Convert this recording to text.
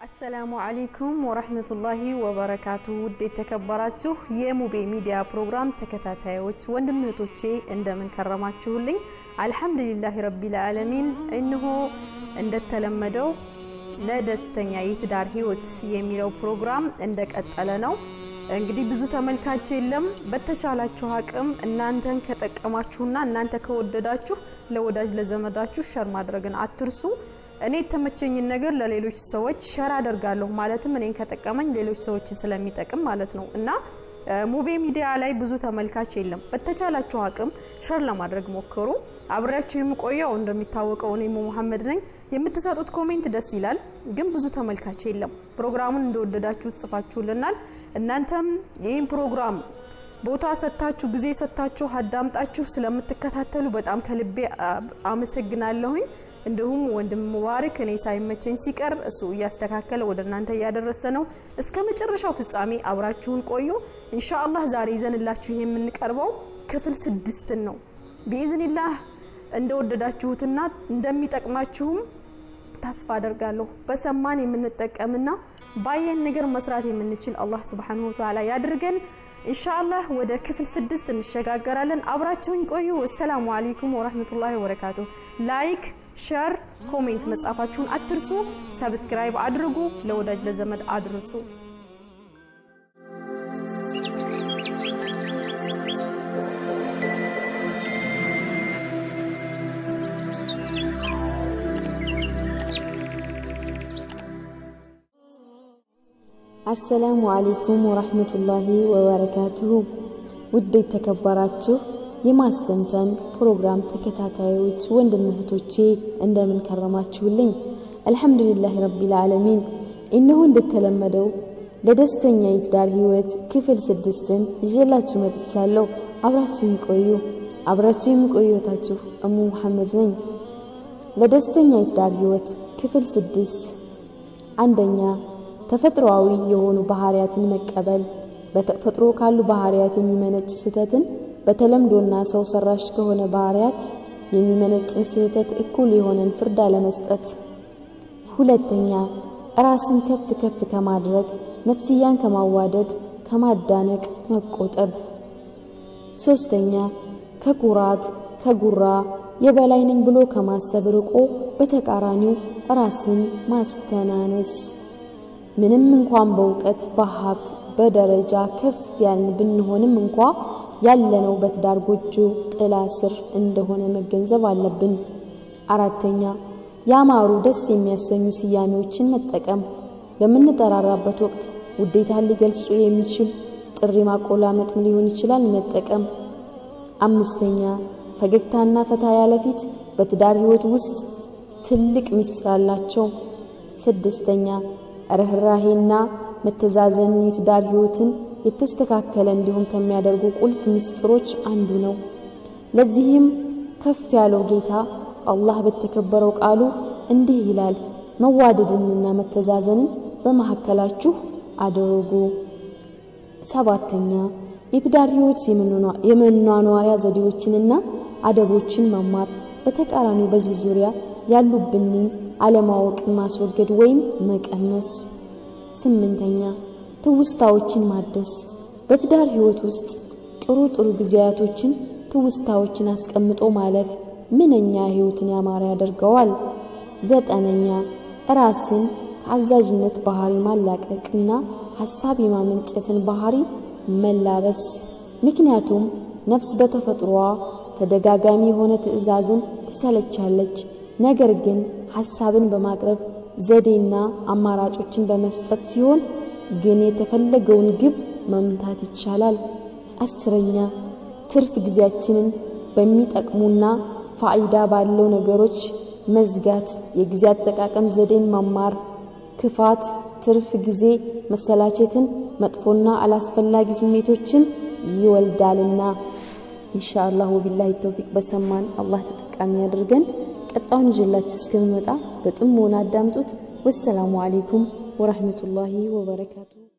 አሰላሙ አለይኩም ወራህመቱላሂ ወበረካቱ። ውድ የተከበራችሁ የሙቤ ሚዲያ ፕሮግራም ተከታታዮች ወንድም እህቶቼ እንደምን ከረማችሁልኝ? አልሐምዱሊላህ ረቢል ዓለሚን። እነሆ እንደተለመደው ለደስተኛ የትዳር ህይወት የሚለው ፕሮግራም እንደቀጠለ ነው። እንግዲህ ብዙ ተመልካች የለም። በተቻላችሁ አቅም እናንተን ከጠቀማችሁና እናንተ ከወደዳችሁ ለወዳጅ ለዘመዳችሁ ሸር ማድረግን አትርሱ። እኔ የተመቸኝን ነገር ለሌሎች ሰዎች ሸር አደርጋለሁ። ማለትም እኔን ከጠቀመኝ ሌሎች ሰዎችን ስለሚጠቅም ማለት ነው እና ሙቤ ሚዲያ ላይ ብዙ ተመልካች የለም። በተቻላችሁ አቅም ሸር ለማድረግ ሞክሩ። አብሬያችሁ የምቆየው እንደሚታወቀው እኔ መሐመድ ነኝ። የምትሰጡት ኮሜንት ደስ ይላል፣ ግን ብዙ ተመልካች የለም። ፕሮግራሙን እንደወደዳችሁ ጽፋችሁልናል። እናንተም ይህን ፕሮግራም ቦታ ሰጥታችሁ ጊዜ ሰጥታችሁ አዳምጣችሁ ስለምትከታተሉ በጣም ከልቤ አመሰግናለሁኝ። እንዲሁም ወንድም ሙባረክ እኔ ሳይመቸኝ ሲቀር እሱ እያስተካከለ ወደ እናንተ እያደረሰ ነው። እስከ መጨረሻው ፍጻሜ አብራችሁን ቆዩ። ኢንሻአላህ ዛሬ ይዘንላችሁ የምንቀርበው ክፍል ስድስትን ነው። ቢኢዝኒላህ እንደወደዳችሁትና እንደሚጠቅማችሁም ተስፋ አደርጋለሁ። በሰማን የምንጠቀምና ባየን ነገር መስራት የምንችል አላህ ሱብሓነሁ ወተዓላ ያድርገን። ኢንሻአላህ ወደ ክፍል ስድስት እንሸጋገራለን። አብራችሁኝ ቆዩ። ወሰላሙ አለይኩም ወራህመቱላሂ ወበረካቱ። ላይክ፣ ሸር፣ ኮሜንት መጻፋችሁን አትርሱ። ሰብስክራይብ አድርጉ፣ ለወዳጅ ለዘመድ አድርሱ። አሰላሙ አሌይኩም ወራህመቱላሂ ወበረካቱሁ። ውድ የተከበራችሁ የማስተንተን ፕሮግራም ተከታታዮች ወንድም እህቶቼ እንደምን ከረማችሁልኝ? አልሐምዱሊላህ ረቢል ዓለሚን። እነሆ እንደተለመደው ለደስተኛ የትዳር ህይወት ክፍል ስድስትን ይዤላችሁ መጥቻለሁ። አብራችሁ ይቆዩ። አብራችሁ የሚቆዩታችሁ እሙ መሐመድ ነኝ። ለደስተኛ የትዳር ህይወት ክፍል ስድስት አንደኛ ተፈጥሮአዊ የሆኑ ባህሪያትን መቀበል። በተፈጥሮ ካሉ ባህሪያት የሚመነጭ ስህተትን በተለምዶና ሰው ሰራሽ ከሆነ ባህሪያት የሚመነጭን ስህተት እኩል የሆነን ፍርድ አለመስጠት። ሁለተኛ ራስን ከፍ ከፍ ከማድረግ ነፍስያን ከማዋደድ ከማዳነቅ መቆጠብ። ሶስተኛ ከኩራት ከጉራ የበላይ ነኝ ብሎ ከማሰብ ርቆ በተቃራኒው ራስን ማስተናነስ። ምንም እንኳን በእውቀት በሀብት በደረጃ ከፍ ያልን ብንሆንም እንኳ ያለነው በትዳር ጎጆ ጥላ ስር እንደሆነ መገንዘብ አለብን። አራተኛ ያማሩ ደስ የሚያሰኙ ስያሜዎችን መጠቀም። በምንጠራራበት ወቅት ውዴታን ሊገልጹ የሚችል ጥሪ ማቆላመጥም ሊሆን ይችላል መጠቀም። አምስተኛ ፈገግታና ፈታ ያለ ፊት በትዳር ህይወት ውስጥ ትልቅ ምስጢር አላቸው። ስድስተኛ ርኅራሄና መተዛዘን የትዳር ህይወትን የተስተካከለ እንዲሆን ከሚያደርጉ ቁልፍ ምስጢሮች አንዱ ነው። ለዚህም ከፍ ያለው ጌታ አላህ በተከበረው ቃሉ እንዲህ ይላል፣ መዋደድንና መተዛዘንን በመካከላችሁ አድርጉ። ሰባተኛ የትዳር ህይወት የመኗኗሪያ ዘዴዎችንና አደቦችን መማር፣ በተቃራኒው በዚህ ዙሪያ ያሉብንን አለማወቅን ማስወገድ ወይም መቀነስ። ስምንተኛ ትውስታዎችን ማደስ። በትዳር ህይወት ውስጥ ጥሩ ጥሩ ጊዜያቶችን ትውስታዎችን አስቀምጦ ማለፍ ምንኛ ህይወትን ያማረ ያደርገዋል። ዘጠነኛ ራስን ከአዛዥነት ባህሪ ማላቀቅና ሀሳብ የማመንጨትን ባህሪ መላበስ። ምክንያቱም ነፍስ በተፈጥሮዋ ተደጋጋሚ የሆነ ትዕዛዝን ትሰለቻለች። ነገር ግን ሀሳብን በማቅረብ ዘዴና አማራጮችን በመስጠት ሲሆን ግን የተፈለገውን ግብ መምታት ይቻላል። አስረኛ ትርፍ ጊዜያችንን በሚጠቅሙና ፋይዳ ባለው ነገሮች መዝጋት፣ የጊዜ አጠቃቀም ዘዴን መማር። ክፋት፣ ትርፍ ጊዜ መሰላቸትን፣ መጥፎና አላስፈላጊ ስሜቶችን ይወልዳልና። ኢንሻአላህ ወቢላሂ ተውፊቅ። በሰማን አላህ ተጠቃሚ ያድርገን። ቀጣውን ይዤላችሁ እስከምመጣ በጥሞና አዳምጡት። ወሰላሙ አሌይኩም ወራህመቱላሂ ወበረካቱ።